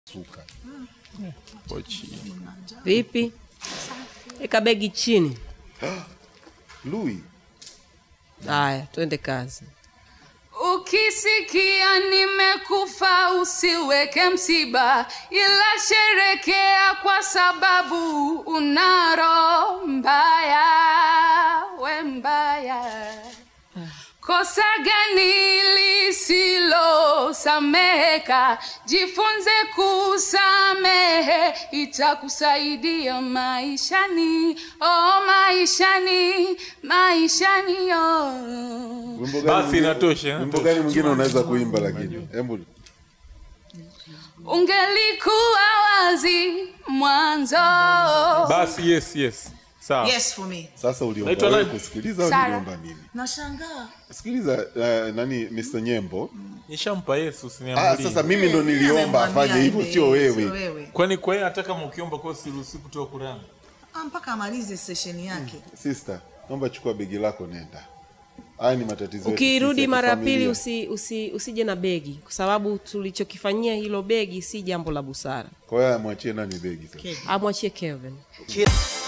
suka Pochi. Vipi? Weka begi chini. Lui, Haya, twende kazi. Ukisikia nimekufa usiweke msiba, ila sherekea kwa sababu una roho mbaya, we mbaya. Kosa gani lisilosameheka? Jifunze kusamehe, itakusaidia maishani, oh maishani, maishani oh. wimbo gani Basi mwingine- inatosha, Wimbo gani mwingine unaweza kuimba lakini? Hebu Ungelikuwa wazi mwanzo. Basi yes, yes. Sawa. Yes for me. sasa uliomba Naitwa wewe nani? kusikiliza au Sara. uliomba nini? Nashangaa. Sikiliza uh, nani Mr. Nyembo. Nishampa Yesu Ah, usiniambulie. sasa mimi ndo niliomba Amemwambia afanye hivyo, hivi, sio Sio wewe. wewe. Kwani kwa hiyo hata kama ukiomba kwa siruhusi kutoa Qur'an. Ah, mpaka amalize session yake. Sister, naomba chukua begi lako nenda. Haya ni matatizo yetu Ukirudi sisi ya mara ya pili kifamilia. usi, usi, usije na begi, kwa sababu tulichokifanyia hilo begi si jambo la busara. Kwa hiyo amwachie nani begi sasa? Amwachie Kelvin. Kid-